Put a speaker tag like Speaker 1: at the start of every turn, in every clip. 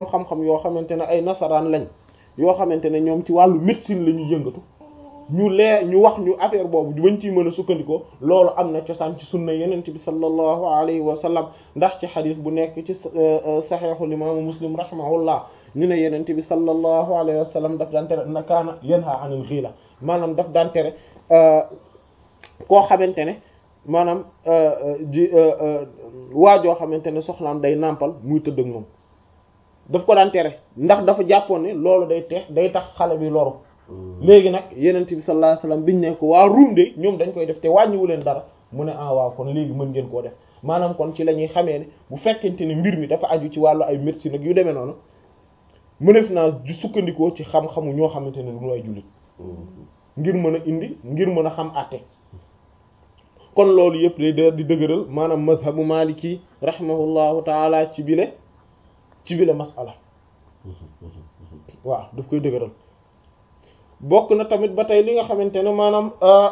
Speaker 1: xam-xam yoo xamante ne ay nasaraan lañ yoo xamante ne ñoom ci wàllu médecine la ñuy yëngatu ñu lee ñu wax ñu affaire boobu bañ ciy mën a sukkandikoo loolu am na cosaan ci sunna yenent bi sallallahu alayhi wa sallam ndax ci xadis bu nekk ci saxeexul imaamu muslim rahimahullah ñu ne yenent bi sallallahu alayhi wa sallam daf daan tere na kaana yanha anil xiila maanaam daf daan tere koo xamante ne maanaam ji waajoo xamante ne soxnaam day nàmpal muy tëdd ak moom daf ko daan tere ndax dafa jàppoon ne loolu day tex day tax xale bi loru léegi nag yenent bi sallallahu alayhi wasallam biñu ne ko waa ruum de ñoom dañ koy def te wàññiwu leen dara mu ne ah waaw kon léegi mën ngeen koo def maanaam kon ci la ñuy xamee ne bu fekkente ne mbir mi dafa aju ci wàllu ay médecine ak yu demee noonu mënef naa ju sukkandikoo ci xam-xamu ñoo xamante ne du ay jullit ngir mën a indi ngir mën a xam àtte kon loolu yëpp day da di dëgëral maanaam mazhabu maliki rahimahullahu taala ci bile ci bile masala waaw daf koy dëgëral bokk na tamit ba tey li nga xamante ne maanaam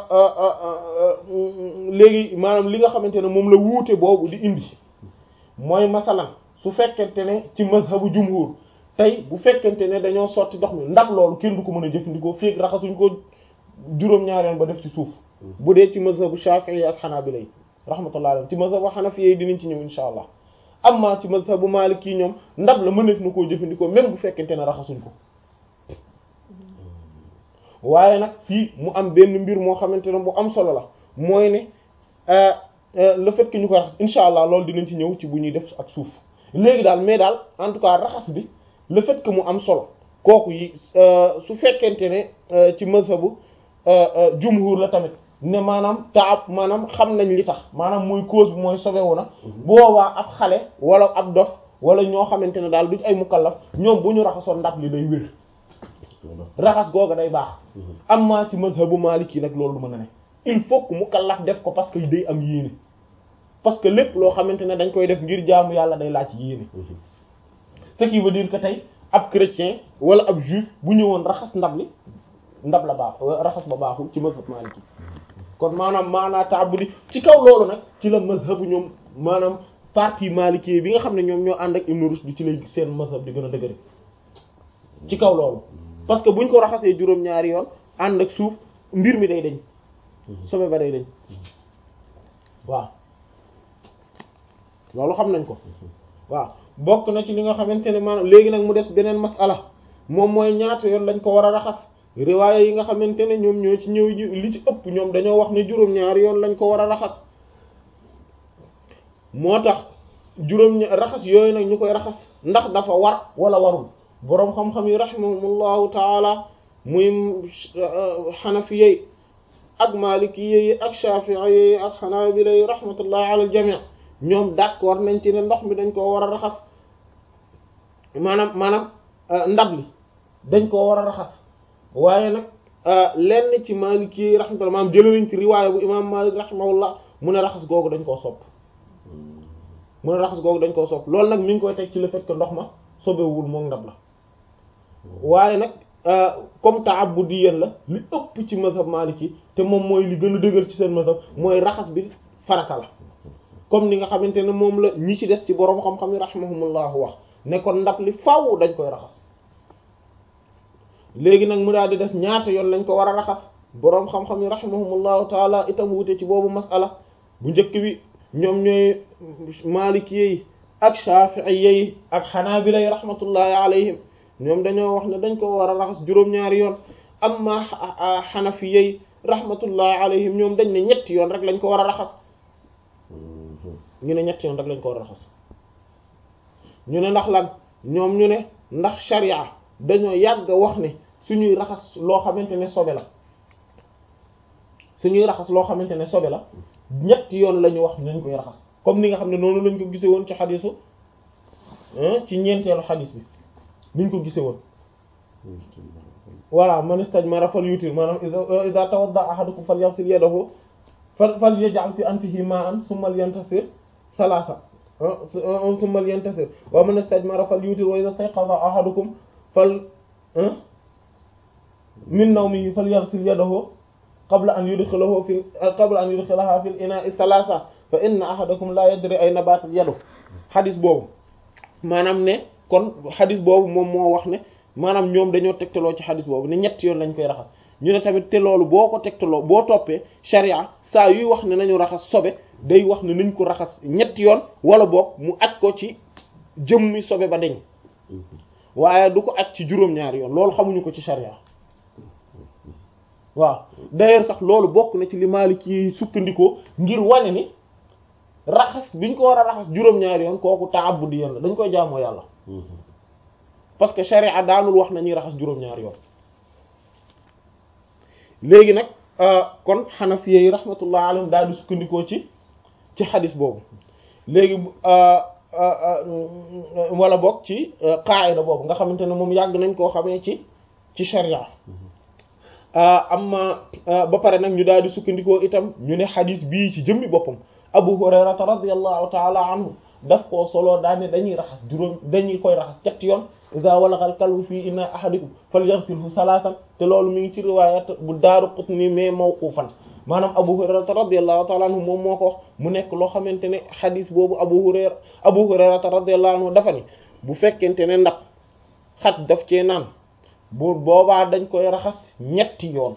Speaker 1: léegi maanaam li nga xamante ne moom la wuute boobu di indi mooy masalan su fekkente ne ci mazhabu jumhur tey bu fekkente ne dañoo sotti ndox mi ndax loolu kenn du ko mën a jëfandikoo fii raxasuñ ko juróom-ñaareel ba def ci suuf bu dee ci mazhabu shafi'i ak hanabila yi rahmatullah alayhi ci mazhabu hanafi yi dinañ ci ñëw insha allah amma ci mazhabu maliki ñoom ndab la mëneef na koo jëfandikoo même bu fekkente ne raxasuñ ko waaye nag fii mu am benn mbir moo xamante ne bu am solo la mooy ne le fait que ñu koy raxas insha allah loolu dinañ ci ñëw ci bu ñuy def ak suuf léegi daal mais daal en tout cas raxas bi le fait que mu am solo kooku yi su fekkente ne ci mazhabu jumhur la tamit ne maanaam taab maanaam xam nañ li tax maanaam mooy cause bi mooy sobewu na boobaa ab xale wala ab dof wala ñoo xamante ne daal duñ ay mukallaf ñoom bu ñu raxasoon ndab li day wér raxas googa day baax amma ci mazhabu maliki nag loolu du mën a ne il faut que mukallaf def ko parce que day am yéene parce que lépp loo xamante ne dañ koy def ngir jaamu yàlla day laaj yéene ce qui veut dire que tey ab chrétien wala ab juif bu ñëwoon raxas ndab li ndab la baax raxas ba baaxul ci mazhab maliki kon maanaam maanaa taabudi ci kaw loolu nag ci la mazhabu ñoom maanaam partie maliki bi nga xam ne ñoom ñoo ànd ak Ibn Rushd di ci lay seen mazhab di gën a dëgëre ci kaw loolu parce que buñ ko raxasee juróom-ñaari yoon ànd ak suuf mbir mi day dañ sobe ba day dañ waaw loolu xam nañ ko waaw bokk na ci li nga xamante ne maanaam léegi nag mu des beneen masala moom mooy ñaata yoon lañ ko war a raxas riwaaya yi nga xamante ne ñoom ñoo ci ñëw li ci ëpp ñoom dañoo wax ne juróom-ñaari yoon lañ ko war a raxas moo tax juróom raxas yooyu nag ñu koy raxas ndax dafa war wala warul boroom xam-xam yi rahimahumullahu taala muy xanafiyey ak maalikiyey ak shafi'iyey ak xanaabilay rahmatullahi ala al jami' ñoom d'accord nañ ci ne ndox mi dañ koo war a raxas maanaam maanaam ndab li dañ koo war a raxas waaye nag lenn ci maalikiyey rahmatullah maanaam jëlee nañ ci riwaaya bu imaam Maalik rahimahullah mu ne raxas googu dañ koo sopp mu ne raxas googu dañ koo sopp loolu nag mi ngi koy teg ci le fait que ndox ma sobewul moom ndab la waaye nag comme ta'abbudiyan la li ëpp ci mazhab maliki te moom mooy li gën a dëgër ci seen mazhab mooy raxas bi farata la comme ni nga xamante ne moom la ñi ci des ci boroom xam-xam yi rahimahumullahu wax ne kon ndab li faaw dañ koy raxas léegi nag mu daal di des ñaata yoon lañ ko war a raxas boroom xam-xam yi rahimahumullahu taala itam wute ci boobu masala bu njëkk bi ñoom ñooy maliki yi ak shafi'i yi ak xanaabila yi rahmatullahi alayhim ñoom dañoo wax ne dañ ko war a raxas juróom-ñaari yoon amma xanafi yi rahmatullahi alayhim ñoom dañ ne ñetti yoon rek lañ ko war a raxas ñu ne ñetti yoon rek lañ ko war a raxas ñu ne ndax lan ñoom ñu ne ndax sharia dañoo yàgg wax ne suñuy raxas loo xamante ne sobe la suñuy raxas loo xamante ne sobe la ñetti yoon la ñu wax nañ koy raxas comme ni nga xam ne noonu lañ ko gisee woon ci xadisu ci ñeenteelu xadis bi niñ ko gisee woon voilà man istajmara fal yutir maanaam iza tawadda ahadukum falyaghsil yadahu fal yaj'al fi anfihi ma'an thumma yantasir thalatha thumma yantasir wa man istajmara fal yutir wa iza istayqadha ahadukum fal min nawmihi falyaghsil yadahu qabla an yudkhilahu fi qabla an yudkhilaha fil ina'i thalatha fa inna ahadakum la yadri ayna batat yadu xadis boobu maanaam ne kon xadis boobu moom moo wax ne maanaam ñoom dañoo tegtaloo ci xadis boobu ne ñetti yoon lañ koy raxas ñu ne tamit te loolu boo ko tegtaloo boo toppee sharia saa yuy wax ne nañu raxas sobe day wax ne nañ ko raxas ñetti yoon wala boog mu aj ko ci jëmmi sobe ba deñ waaye du ko aj ci juróom-ñaari yoon loolu xamuñu ko ci sharia waaw d'ailleurs sax loolu bokk na ci li Maliki sukkandikoo ngir wane ni raxas biñ ko war a raxas juróom-ñaari yoon kooku ta'abbudi yoon la dañ koy jaamoo yàlla parce que sharia daanul wax nañuy raxas juróom-ñaari yoon léegi nag kon xanafiye yi rahmatullah alayhim daal di sukkandikoo ci ci xadis boobu léegi wala bokk ci qaayida boobu nga xamante ne moom yàgg nañ koo xamee ci ci sharia amma ba pare nag ñu daal di sukkandikoo itam ñu ne xadis bii ci jëmmi boppam abu hurayrata radiyallahu taala anhu daf koo soloo daane dañuy raxas juróom dañuy koy raxas ñetti yoon iza walagal kalbu fii inna ahadikum falyaghsilhu salaasan te loolu mi ngi ci riwaayat bu daaru qutni mais mawqufan maanaam abu hurayrata radiyallahu taala anhu moom moo ko wax mu nekk loo xamante ne xadis boobu abu hurayra abu hurayrata radiyallahu anhu dafa ni bu fekkente ne ndax xaj daf cee naan bu boobaa dañ koy raxas ñetti yoon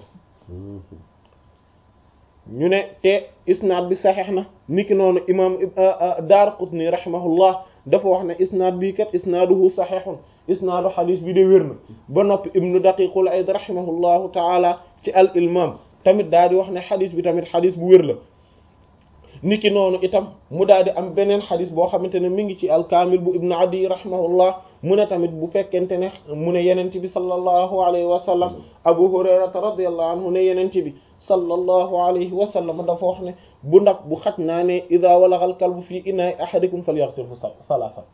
Speaker 1: ñu ne te isnaad bi saxeex na niki noonu imam Daaraqutni rahimahullah dafa wax ne isnaad bii kat isnaaduhu saxeexun isnaadu xadis bi de wér na ba noppi ibnu daqiqul ayd rahimahullahu taala ci al ilmam tamit daal di wax ne xadis bi tamit xadis bu wér la niki noonu itam mu daal di am beneen xadis boo xamante ne mi ngi ci alkaamil bu ibnu adi rahimahullah mu ne tamit bu fekkente ne mu ne yenente bi sallallahu alayhi wa sallam abu hurayrata radiyallahu anhu ne yenente bi sallallahu alayhi wa sallam dafa wax ne bu ndax bu xaj naa ne ida walagal kalbu fii inaay ahadikum falyaghsilhu salaasan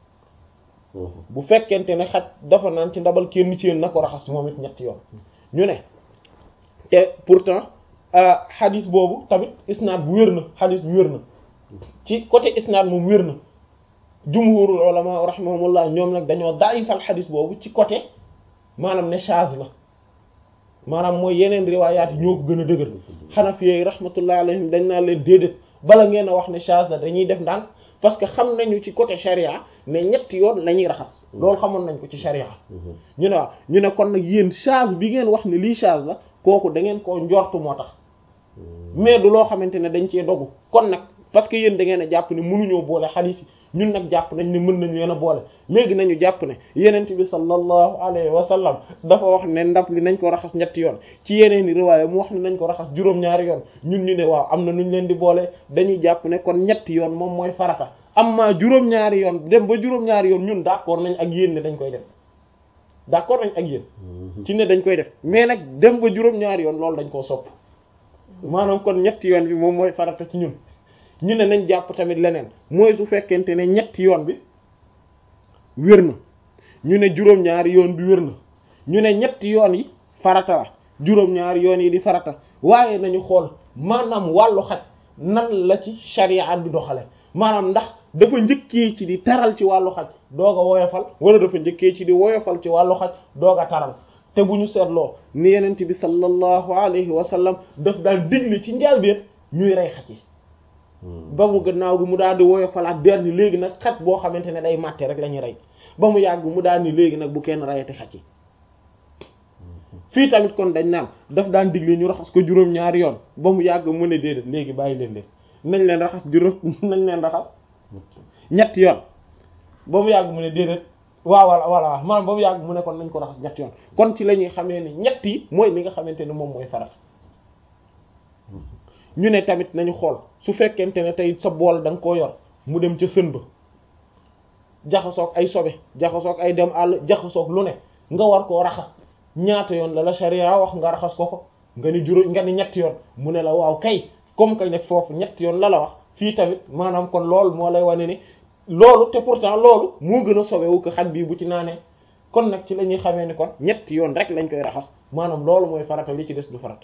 Speaker 1: bu fekkente ne xaj dafa naan ci ndabal kenn ci yéen na ko raxas moom it ñetti yoon ñu ne te pourtant xadis boobu tamit isnaad bu wér na xadis bu wér na ci côté isnaad moom wér na jumhurul ulama rahimahumullah ñoom nag dañoo daayifal xadis boobu ci côté maanaam ne chaz la maanaam mooy yeneen riwaayaat yi ñoo ko gën a dëgër xanafi yi rahmatullah alayhim dañ naa leen déedéet bala ngeen a wax ne chaz la dañuy def ndànk parce que xam nañu ci côté charia ne ñetti yoon la ñuy raxas loolu xamoon nañ ko ci charia ñu ne waaw ñu ne kon nag yéen chaz bi ngeen wax ne lii chaz la kooku da ngeen koo njortu moo tax mais du loo xamante ne dañ cee dogu kon nag parce que yéen da ngeen a jàpp ne mënuñoo boole xadiis yi ñun nag jàpp nañ ne mën nañ leen a boole léegi nañu jàpp ne yenent bi sallallahu alayhi wa sallam dafa wax ne ndab li nañ ko raxas ñetti yoon ci yeneen i riwaaya mu wax ne nañ ko raxas juróom-ñaari yoon ñun ñu ne waaw am na nuñ leen di boole dañuy jàpp ne kon ñetti yoon moom mooy farata amma juróom-ñaari yoon dem ba juróom-ñaari yoon ñun d'accord nañ ak yéen ne dañ koy def d'accord nañ ak yéen ci ne dañ koy def mais nag dem ba juróom-ñaari yoon loolu dañ koo sopp maanaam kon ñetti yoon bi moom mooy farata ci ñun ñu ne nañ jàpp tamit leneen mooy su fekkente ne ñetti yoon bi wér na ñu ne juróom-ñaari yoon bi wér na ñu ne ñetti yoon yi farata la juróom-ñaari yoon yi di farata waaye nañu xool maanaam wàllu xaj nan la ci sharia bi doxale maanaam ndax dafa njëkkee ci di taral ci wàllu xaj doog a woyofal wala dafa njëkkee ci di woyofal ci wàllu xaj doog a taral te bu ñu seetloo ni yenent bi sallallahu alayhi wa sallam daf daal digle ci njàlbéen ñuy rey xaj yi ba mu gannaaw gi mu daal di woyofalaat der ni léegi nag xaj boo xamante ne day màtte rek la ñuy rey ba mu yàgg mu daal ni léegi nag bu kenn reyati xaj yi fii tamit kon dañ naan daf daan digle ñu raxas ko juróom-ñaari yoon ba mu yàgg mu ne déedéet léegi bàyyi leen leen nañ leen raxas juróom nañ leen raxas ñetti yoon ba mu yàgg mu ne déedéet waaw wala voilà maanaam ba mu yàgg mu ne kon nañ ko raxas ñetti yoon kon ci la ñuy xamee ni ñett yi mooy li nga xamante ne moom mooy farat ñu ne tamit nañu xool su fekkente ne tey sa bool da nga koo yor mu dem ca sën ba jaxasoog ay sobe jaxasoog ay dem àll jaxasoog lu ne nga war koo raxas ñaata yoon la la sharia wax nga raxas ko ko nga ni juróom nga ni ñetti yoon mu ne la waaw kay comme que nekk foofu ñetti yoon la la wax fii tamit maanaam kon loolu moo lay wane ni loolu te pourtant loolu moo gën a sobewu ko xaj bii bu ci naanee kon nag ci la ñuy xamee ni kon ñetti yoon rek lañ koy raxas maanaam loolu mooy farata li ci des du farata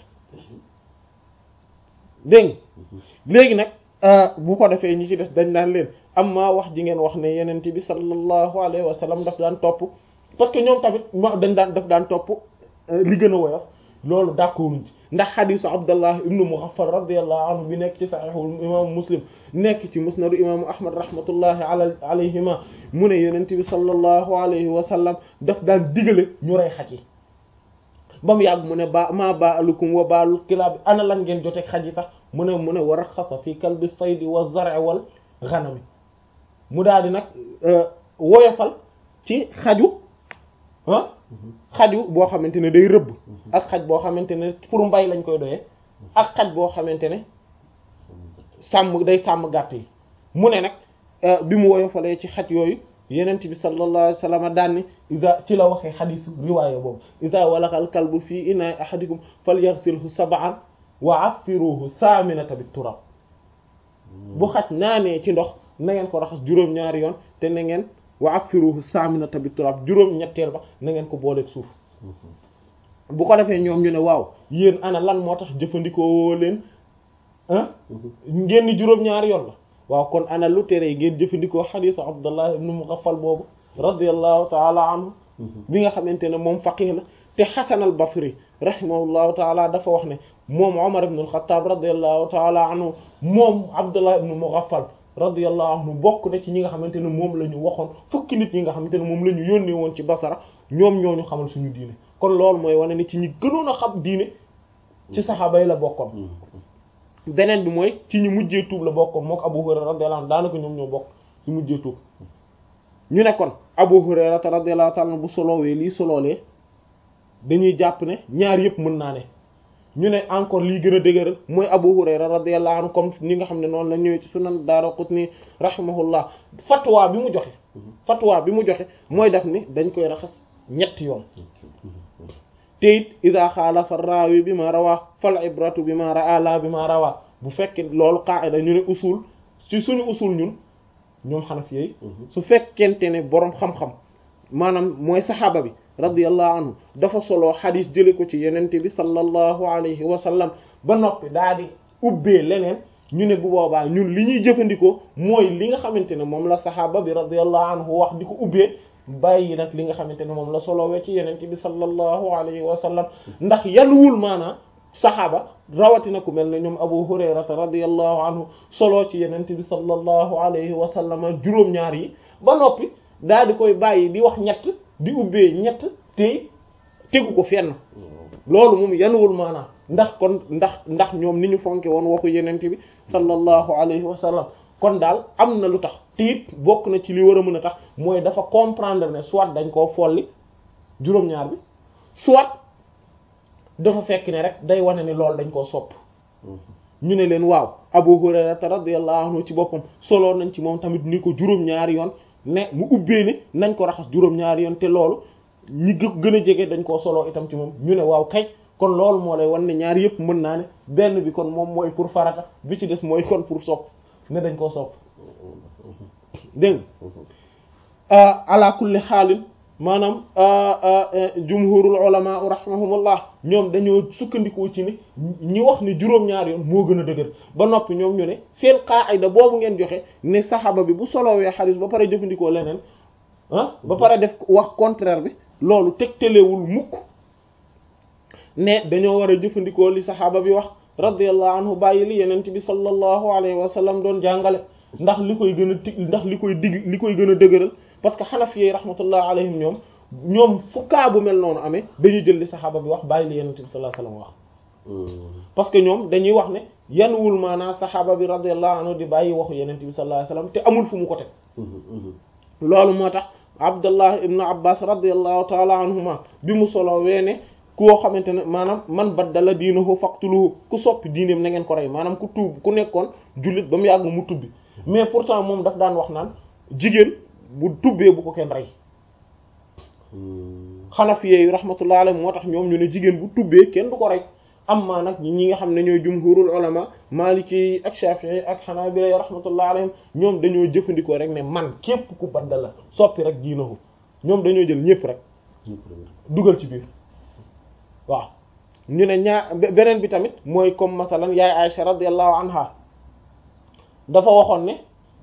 Speaker 1: dégg léegi nag bu ko defee ñi ci des dañ daan leen am maa wax ji ngeen wax ne yenent bi sallallahu alayhi wa sallam daf daan topp parce que ñoom tamit dañ daan daf daan topp li gën a woyof loolu d'accorduñ ci ndax xadisu abdallah ibnu mughaffal radiyallahu anhu bi nekk ci saxiixu imaamu muslim nekk ci musnadu imaamu ahmad rahmatullahi ala alayhima mu ne yonent bi sallallahu alayhi wa sallam daf daan digale ñu rey xaj yi ba mu yàgg mu ne ba maa baalukum wa baalul kilaab ana lan ngeen joteeg xaj yi sax mu ne mu ne wa raxasa fi kalbi saydi wa zar'i wal ghanami mu daal di nag woyofal ci xaju ah xaju boo xamante ne day rëbb ak xaj boo xamante ne pour mbay lañ koy doyee ak xaj boo xamante ne sàmm day sàmm gàtt yi mu ne nag bi mu woyofalee ci xaj yooyu yenent bi sallallahu alayhi wa sallam daan ni isa ci la waxee xadisu riwaaya boobu isa walaxal kalbu fii inaay ahadikum falyaghsilhu sab'an wa affiruhu saminata bit turab bu xaj naanee ci ndox na ngeen ko raxas juróom-ñaari yoon te na ngeen wa affiruhu saminata bit turab juróom-ñetteel ba na ngeen ko booleeg suuf bu ko defee ñoom ñu ne waaw yéen ana lan moo tax jëfandikoo leen ah ngeen ni juróom-ñaari yoon la waaw kon ana lu tere ngeen jëfandikoo xadiisu Abdullah ibn Mughaffal boobu radiyallahu taala anhu bi nga xamante ne moom faqih la te Hasan al Basri rahimahullahu taala dafa wax ne moom Umar ibn al-Khattab radiyallahu taala anhu moom Abdullah ibn Mughaffal radiyallahu anhu bokk na ci ñi nga xamante ne moom la ñu waxoon fukki nit ñi nga xamante ne moom la ñu yónnee woon ci Basra ñoom ñoo ñu xamal suñu diine kon loolu mooy wane ni ci ñi gënoon a xam diine ci saxaaba yi la bokkoon beneen bi mooy ci ñu mujjee tuub la bokkoon mook Abu Hurayra radiyallahu anhu daanaka ñoom ñoo bokk ci mujjee tuub ñu ne kon Abu Hurayra radiyallahu ta'ala bu solowee lii soloolee dañuy jàpp ne ñaar yëpp mën naa ne ñu ne encore lii gën a dëgëral mooy Abu Hurayra radiyallahu anhu comme ni nga xam ne noonu la ñëwee ci sunan Daraqutni rahimahullah fatwa bi mu joxe fatwa bi mu joxe mooy def ni dañ koy raxas ñetti yoon te it ida xaalafa raawi bi ma rawaa fal ibratu bi ma raa la bi ma rawaa bu fekkee loolu qaida ñu ne usul ci suñu usul ñun ñoom xanaf yooyu su fekkente ne boroom xam-xam maanaam mooy saxaaba bi radiyallahu anhu dafa soloo xadis jële ko ci yenente bi sallallahu alayhi wa sallam ba noppi daa di ubbee leneen ñu ne bu boobaa ñun li ñuy jëfandikoo mooy li nga xamante ne moom la saxaaba bi radiyallahu anhu wax di ko ubbee bàyyi nag li nga xamante ne moom la solowee ci yenente bi sallallahu alayhi wa sallam ndax yaluwul maanaa saxaaba rawatina ku mel ne ñoom abu hurayrata radiyallahu anhu soloo ci yenente bi sallallahu alayhi wa sallam juróom-ñaar yi ba noppi daal di koy bàyyi di wax ñett di ubbee ñett te tegu ko fenn loolu moom yanuwul maanaa ndax kon ndax ndax ñoom ni ñu fonke woon waxu yenente bi sallallahu alayhi wa sallam kon daal am na lu tax te it bokk na ci li war a mën a tax mooy dafa comprendre ne soit dañ koo folli juróom-ñaar bi soit dafa fekk ne rek day wane ni loolu dañ koo sopp ñu ne leen waaw Abu Hurayra radiyallahu anhu ci boppam solo nañ ci moom tamit ni ko juróom-ñaari yoon ne mu ubbee ne nañ ko raxas juróom-ñaari yoon te loolu ñi gën a jege dañ koo solo itam ci moom ñu ne waaw kay kon loolu moo lay wan ne ñaar yëpp mën naa ne benn bi kon moom mooy pour farata bi ci des mooy kon pour sopp ne dañ koo sopp dégg nga ala kulli xaalin maanaam jumhurul ulama rahimahumullah ñoom dañoo sukkandikoo ci ni ñi wax ni juróom-ñaar yoon moo gën a dëgër ba noppi ñoom ñu ne seen qaayda boobu ngeen joxe ne saxaba bi bu solowee xadis ba pare jëfandikoo leneen ah ba pare def wax contraire bi loolu tegtalewul mukk ne dañoo war a jëfandikoo li saxaaba bi wax radiyallahu anhu bàyyi li yenent bi sallallahu alayhi wa sallam doon jàngale ndax li koy gën a tig ndax li koy dig li koy gën a dëgëral parce que xanafi yi rahmatullah alayhim ñoom ñoom fu kaa bu mel noonu amee dañuy jël li saxaaba bi wax bàyyi li yenent bi sallallahu alayhi wa sallam wax parce que ñoom dañuy wax ne yanuwul maanaa saxaaba bi radiyallahu anhu di bàyyi waxu yenent bi sallallahu alayhi wa sallam te amul fu mu ko teg loolu moo tax abdullah ibnu abbas radiyallahu taala anhuma bi mu solo weene koo xamante ne maanaam man baddala diinahu faqtuluhu ku soppi diineem na ngeen ko rey maanaam ku tuub ku nekkoon jullit ba mu yàgg mu tubbi mais pourtant moom daf daan wax naan jigéen bu tubbee bu ko kenn rey xanafiye yi rahmatullah alayhi moo tax ñoom ñu ne jigéen bu tubbee kenn du ko rey amma nag ñi nga xam ne ñooy jumhurul ulama maliki yi ak shafi'i ak hanabila yi rahmatullah alayhim ñoom dañoo jëfandikoo rek ne man képp ku baddala soppi rek diinahu ñoom dañoo jël ñëpp rek dugal ci biir waaw ñu ne ñaar beneen bi tamit mooy comme masalan yaay Aisha radiyallahu anha dafa waxoon ne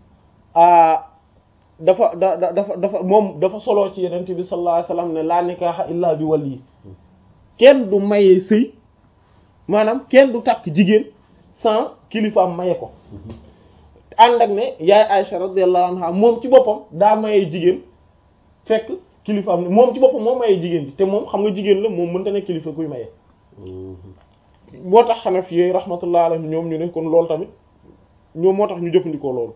Speaker 1: dafa da dafa dafa moom dafa soloo ci yenent bi sallallahu alayhi wasallam ne la nikaha illa bi wali kenn du mayee sëy maanaam kenn du takk jigéen sans kilifaam maye ko ànd ak ne yaay Aïcha radiyallahu anha moom ci boppam daa maye jigéen fekk kilifaam ne moom ci boppam moo maye jigéen bi te moom xam nga jigéen la moom mënta ne kilifa kuy maye moo tax Hanafi yi rahmatullah alayhim ñoom ñu ne kon loolu tamit ñoom moo tax ñu jëfandikoo loolu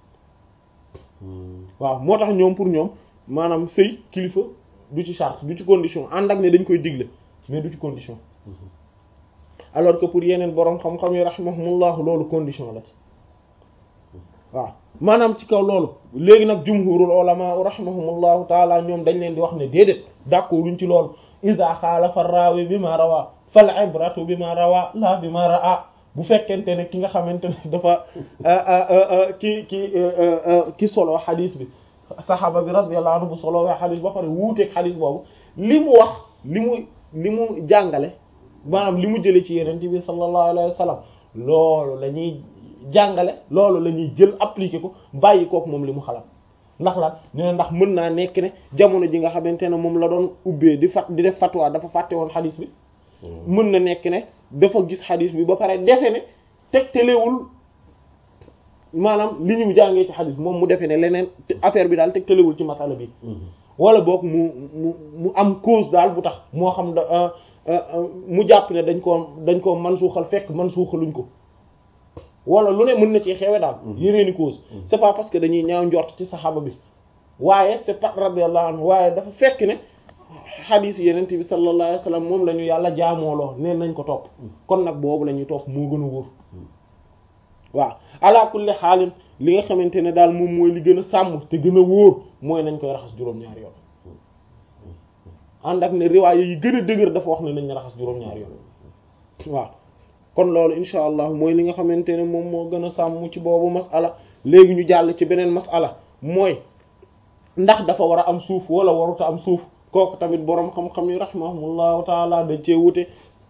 Speaker 1: waaw moo tax ñoom pour ñoom maanaam sëy kilifa du ci charte du ci condition ànd ak ne dañ koy digle mais du ci condition alors que pour yeneen boroom xam-xam yi rahimahumullah loolu condition la ci waaw maanaam ci kaw loolu léegi nag jumhurul ulama rahimahumullahu taala ñoom dañ leen di wax ne déedéet d'accord luñ ci loolu iza xaalafa raawi bi ma rawaa fal ibratu bi ma rawaa la bi ma raa bu fekkente ne ki nga xamante ne dafa ki ki ki solo xadis bi saxaaba bi radiyallahu anhu bu solo waa xadis ba pare wuuteeg xadis boobu li mu wax li mu li mu jàngale maanaam li mu jëlee ci yeneen bi sallallahu alayhi wa sallam loolu la ñuy jàngale loolu la ñuy jël appliquer ko bàyyi kook moom li mu xalaat ndax lan ñu ne ndax mën naa nekk ne jamono ji nga xamante ne moom la doon ubbee di fat di def fatwa dafa fàtte woon xadis bi mën na nekk ne dafa gis xadis bi ba pare defe ne tegtalewul maanaam li ñu jàngee ci xadis moom mu defe ne leneen affaire bi daal tegtalewul ci masala bi wala boog mu mu mu am cause daal bu tax moo xam da mu jàpp ne dañ koo dañ koo man suuxal fekk man suuxaluñ ko wala lu ne mën na ci xewe daal yeneeni cause c'est pas parce que dañuy ñaaw njort ci saxaaba bi waaye c'est pas radiyallahu anhu waaye dafa fekk ne xadiis yenent bi sallallahu alayhi wa sallam moom la ñu yàlla jaamooloo neen nañ ko topp kon nag boobu la ñuy topp moo gën a wóor waaw ala kulli xaalin li nga xamante ne daal moom mooy li gën a sàmm te gën a wóor mooy nañ koy raxas juróom-ñaari yoon ànd ak ne riwaaya yi gën a dëgër dafa wax ne nañ raxas juróom-ñaari yoon waaw kon loolu insha allah mooy li nga xamante ne moom moo gën a sàmm ci boobu masala léegi ñu jàll ci beneen masala mooy ndax dafa war a am suuf wala waruta am suuf kooku tamit boroom xam-xam yi rahimahumullahu taala dañ cee wute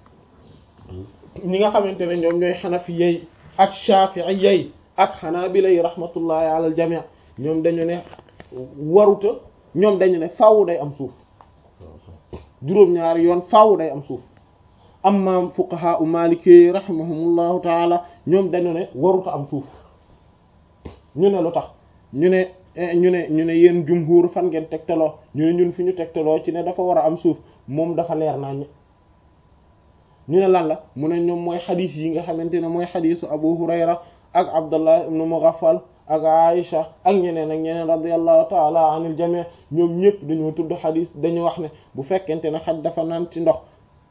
Speaker 1: ñi nga xamante ne ñoom ñooy xanafi yey ak shafi'i yey ak xanaabila yi rahmatullahi ala al jami' ñoom dañu ne waruta ñoom dañu ne faaw day am suuf juróom-ñaari yoon faaw day am suuf amma fuqaha u maliki rahimahumullahu taala ñoom dañu ne waruta am suuf ñu ne lu tax ñu ne ñu ne ñu ne yéen jumhur fan ngeen tegtaloo ñu ne ñun fi ñu tegtaloo ci ne dafa war a am suuf moom dafa leer nañ ñu ne lan la mu ne ñoom mooy xadis yi nga xamante ne mooy xadisu abu hurayra ak abdullah ibnu mughaffal ak aisha ak ñeneen ak ñeneen radiyallahu taala anil jami' ñoom ñëpp dañoo tudd xadis dañu wax ne bu fekkente ne xaj dafa naan ci ndox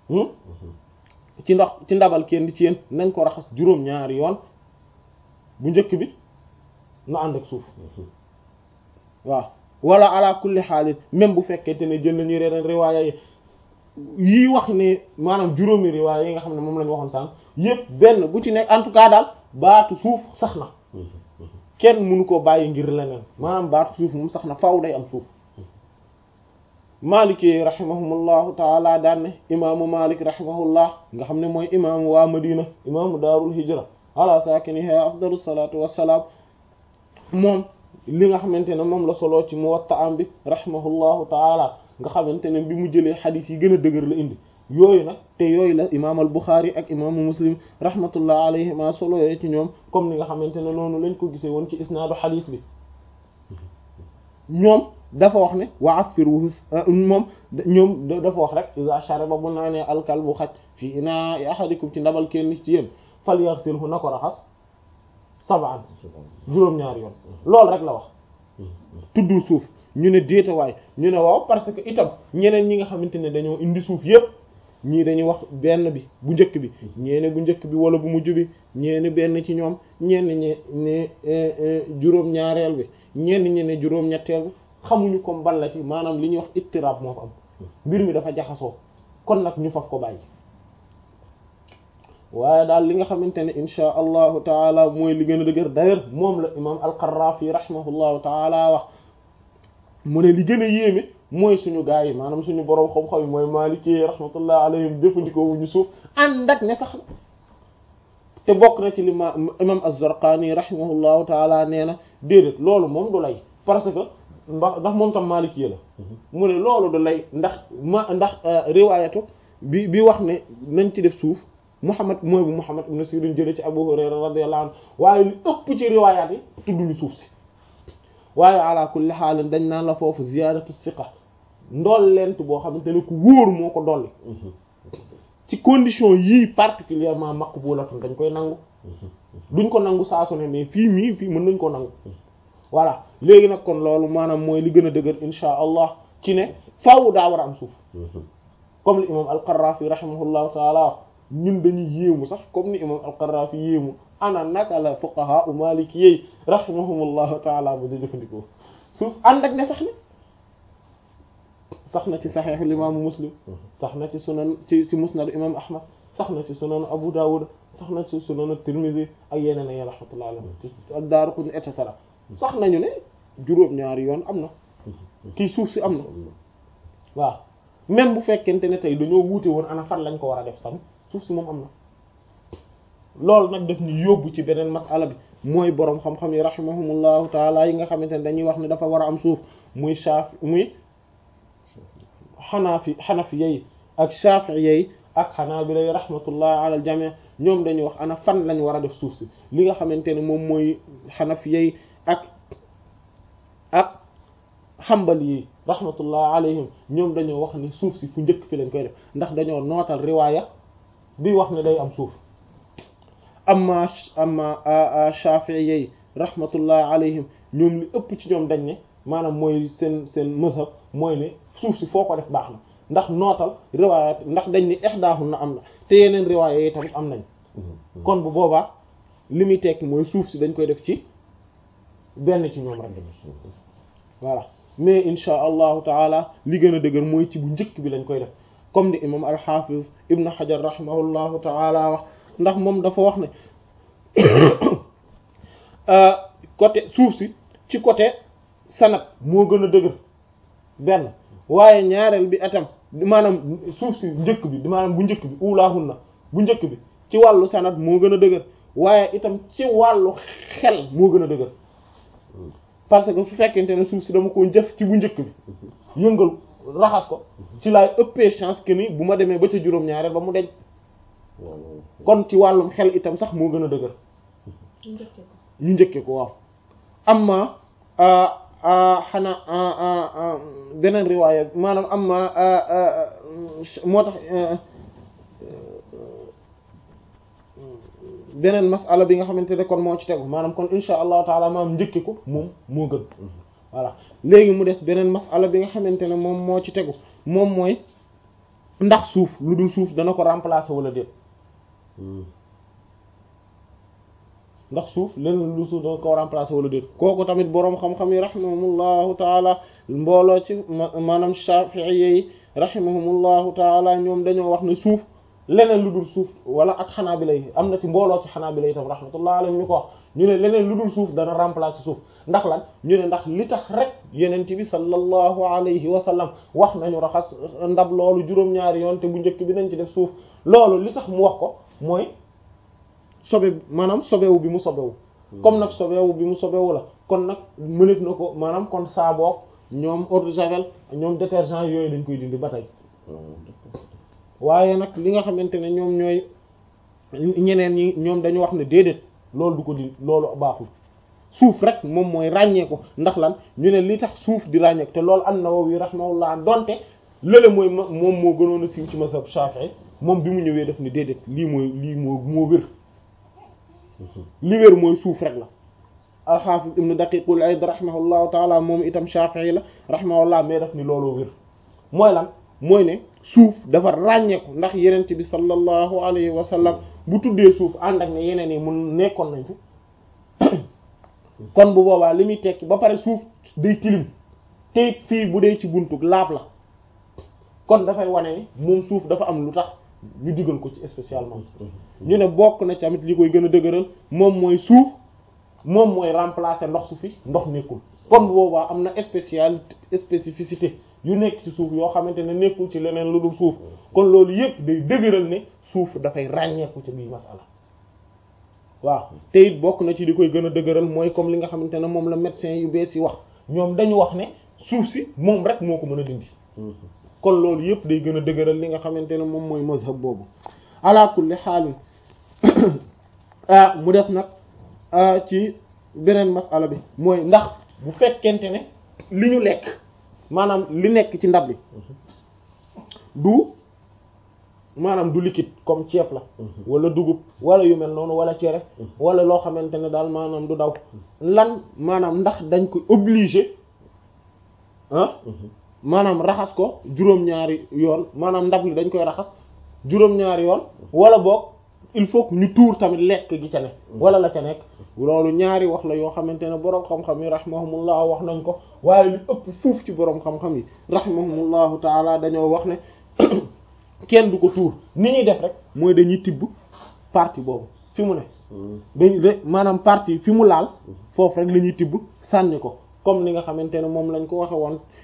Speaker 1: ci ndox ci ndabal kenn ci yéen nañ ko raxas juróom-ñaari yoon bu njëkk bi na ànd ak suuf waaw wala ala kulli xaalis même bu fekkente ne jël nañu reneen riwaaya yi yii wax ne maanaam juróomi riwaaya yi nga xam ne moom la ñu waxoon sànq yépp benn bu ci nekk en tout cas daal baatu suuf sax na kenn mënu ko bàyyi ngir leneen maanaam baatu suuf moom sax na faaw day am suuf maliki rahimahumullahu taala daan ne imaamu malik rahimahullah nga xam ne mooy imaamu waa madina imaamu daarul hijra ala saakiniha afdalu salatu wassalaam moom li nga xamante ne moom la soloo ci muwatta am bi rahimahullahu taala nga xamante ne bi mu jëlee xadis yi gën a dëgër la indi yooyu nag te yooyu la imaam al buxaari ak imaamu muslim rahmatullah alayhima solo yooyu ci ñoom comme ni nga xamante ne noonu lañ ko gisee woon ci isnaadu xadis bi ñoom dafa wax ne wa affiruhu moom ñoom dafa wax rek iza shariba bu naanee alkalbu xaj fii inaa ahadikum ci ndabal kenn ci yéen fal yarsilhu na ko raxas sab'an juróom-ñaari yoon loolu rek la wax tuddul suuf ñu ne déetawaay ñu ne waaw parce que itam ñeneen ñi nga xamante ne dañoo indi suuf yépp ñii dañuy wax benn bi bu njëkk bi ñeene bu njëkk bi wala bu mujj bi ñeene benn ci ñoom ñenn ñi ne juróom-ñaareel bi ñenn ñi ne juróom-ñetteel bi xamuñu comme ban la ci maanaam li ñuy wax ittirab moo fa am mbir mi dafa jaxasoo kon nag ñu faf ko bàyyi waaye daal li nga xamante ne insha allahu taala mooy li gën a dëgër d'ailleurs moom la imam al-Qarrafi rahimahullahu taala wax mu ne li gën a yéeme mooy suñu gaa yi maanaam suñu boroom xam-xam yi mooy Maliki rahmatullah alayhim jëfandikoo wuñu suuf ànd ak ne sax na te bokk na ci li ma imam az-Zarqani rahimahullahu taala nee na déedéet loolu moom du lay parce que ndax ndax moom tam Maliki la mu ne loolu du lay ndax ma ndax riwaayatu bi bi wax ne nañ ci def suuf Muhammad mooy bu Muhammad ibn Sirin jële ci Abu Hurayra radiyallahu anhu waaye li ëpp ci riwaayaat yi tudduñu suuf si waaye ala kulli xaalin dañ naan la foofu ziyaadatu siqa ndool lent boo xamante ne ku wóor moo ko dolli ci condition yii particulièrement maqbulatun dañ koy nangu duñ ko nangu saa su ne mais fii mii fii mën nañ ko nangu voilà léegi nag kon loolu maanaam mooy li gën a dëgër insha allah ci ne faaw daa war a am suuf comme li imam al-Qarrafi rahimahullahu taala ñun dañuy yéemu sax comme ni imam al-Qarrafi yéemu ana naka la fuqaha u maliki yey rahimahumullahu taala ba da jëfandikoo suuf ànd ak ne sax na sax na ci saxeexul imaamu muslim sax na ci sunan ci ci musnad imam ahmad sax na ci sunan abu dawud sax na ci sunan tirmidhi ak yeneen ay rahmatullahi alayhi ci ak daaraqutni et cetera sax nañu ne juróom-ñaari yoon am na kii suuf si am na waaw même bu fekkente ne tey dañoo wuute woon ana fan lañ ko war a def tamit suuf si moom am na loolu nag daf ñu yóbbu ci beneen masala bi mooy boroom xam-xam yi rahimahumullahu taala yi nga xamante ne dañuy wax ne dafa war a am suuf muy shaafi muy xanaafi xanafi yey ak shaafi'i yey ak xanaabila yi rahmatullahi ala al jami' ñoom dañuy wax ana fan lañ war a def suuf si li nga xamante ne moom mooy xanafi yey ak ak xambal yi rahmatullah alayhim ñoom dañoo wax ni suuf si fu njëkk fi lañ koy def ndax dañoo nootal riwaaya bi wax ne day am suuf amma amma Shafi'i yi rahmatullah alayhim ñoom li ëpp ci ñoom dañ ne maanaam mooy seen seen mazhab mooy ne suuf si foo ko def baax na ndax nootal riwaaya ndax dañ ni ihdaahun na am na te yeneen riwaaya yi tamit am nañ kon bu boobaa li muy tekki mooy suuf si dañ koy def ci benn ci ñoom rek voilà mais insha allahu taala li gën a dëgër mooy ci bu njëkk bi lañ koy def comme ni imam al-Hafiz ibn Hajar rahimahullahu taala wax ndax moom dafa wax ne côté suuf si ci côté sanat moo gën a dëgër benn waaye ñaareel bi atam maanaam suuf si njëkk bi maanaam bu njëkk bi ulaahun na bu njëkk bi ci wàllu sanat moo gën a dëgër waaye itam ci wàllu xel moo gën a dëgër parce que su fekkente ne suuf si dama ko jëf ci bu njëkk bi yëngal raxas ko ci laay ëppee chance que ni bu ma demee ba ca juróom-ñaareel ba mu deñ kon ci wàllum xel itam sax moo gën a dëgër ñu njëkkee ko waaw amma xanaa beneen riwaaya maanaam amma moo tax beneen masala bi nga xamante ne kon moo ci tegu maanaam kon insha allahu taala maam njëkke ko moom moo gën voilà léegi mu des beneen masala bi nga xamante ne moom moo ci tegu moom mooy ndax suuf lu dul suuf dana ko remplacer wala déet ndax suuf leneen lu suuf dana ko remplacer wala déet kooku tamit boroom xam-xam yi rahimahumullahu taala mbooloo ci maanaam shafi'i yi rahimahumullahu taala ñoom dañoo wax ne suuf leneen lu dul suuf wala ak xanaabila yi am na ci mbooloo ci xanaabila yi tam rahmatullah alayhim ñu ko wax ñu ne leneen lu dul suuf dana remplacer suuf ndax lan ñu ne ndax li tax rek yenent bi sallallahu alayhi wa sallam wax nañu raxas ndab loolu juróom-ñaari yoon te bu njëkk bi nañ ci def suuf loolu li tax mu wax ko mooy sobe maanaam sobewu bi mu sobewu comme nag sobewu bi mu sobewu la kon nag mënef na ko maanaam kon saaboog ñoom eau de javel ñoom détergent yooyu dañ koy dindi ba tey waaye nag li nga xamante ne ñoom ñooy ñeneen ñi ñoom dañu wax ne déedéet loolu du ko di loolu baaxul suuf rek moom mooy ràññeeku ndax lan ñu ne li tax suuf di ràññeeku te loolu an-Nawawi rahimahullah donte lële mooy moom moo gënoon a siiw ci mazhab Shafi'i moom bi mu ñëwee def ni déedéet lii mooy lii moo moo wér li wér mooy suuf rek la al-Hafiz ibn Daqiqul Ayd rahimahullahu taala moom itam Shafi'i la rahimahullah mais def ni looloo wér mooy lan mooy ne suuf dafa ràññeeku ndax yenent bi sallallahu alayhi wa sallam bu tuddee suuf ànd ak ne yeneen yi mun nekkoon nañ fi kon bu boobaa li muy tekki ba pare suuf day tilim te fii bu dee ci buntug laab la kon dafay wane ni moom suuf dafa am lu tax ñu digal ko ci spécialement ñu ne bokk na tamit li koy gën a dëgëral moom mooy suuf moom mooy remplacer ndox su fi ndox nekkul kon bu boobaa am na spécial spécificité yu nekk ci suuf yoo xamante ne nekkul ci leneen lu dul suuf kon loolu yépp day dëgëral ne suuf dafay ràññeeku ci biir masala waaw te it bokk na ci li koy gën a dëgëral mooy comme li nga xamante ne moom la médecin yu bees yi wax ñoom dañu wax ne suuf si moom rek moo ko mën a dindi kon loolu yépp day gën a dëgëral li nga xamante ne moom mooy mazhab boobu ala kulli xaalin mu des nag ci beneen masala bi mooy ndax bu fekkente ne li ñu lekk maanaam li nekk ci ndab li du maanaam du liquide comme ceeb la wala dugub wala yu mel noonu wala cere wala loo xamante ne daal maanaam du daw lan maanaam ndax dañ ko obligé ah maanaam raxas ko juróom-ñaari yoon maanaam ndab li dañ koy raxas juróom-ñaari yoon wala boog il faut que ñu tuur tamit lekk gi ca ne wala la ca nekk loolu ñaari wax la yoo xamante ne boroom xam-xam yi rahimahumullah wax nañ ko waaye li ëpp fuuf ci boroom xam-xam yi rahimahumullahu taala dañoo wax ne kenn du ko tuur ni ñuy def rek mooy dañuy tibb partie boobu fi mu ne dañ maanaam partie fi mu laal foofu rek la ñuy tibb sànni ko comme li nga xamante ne moom lañ ko waxe woon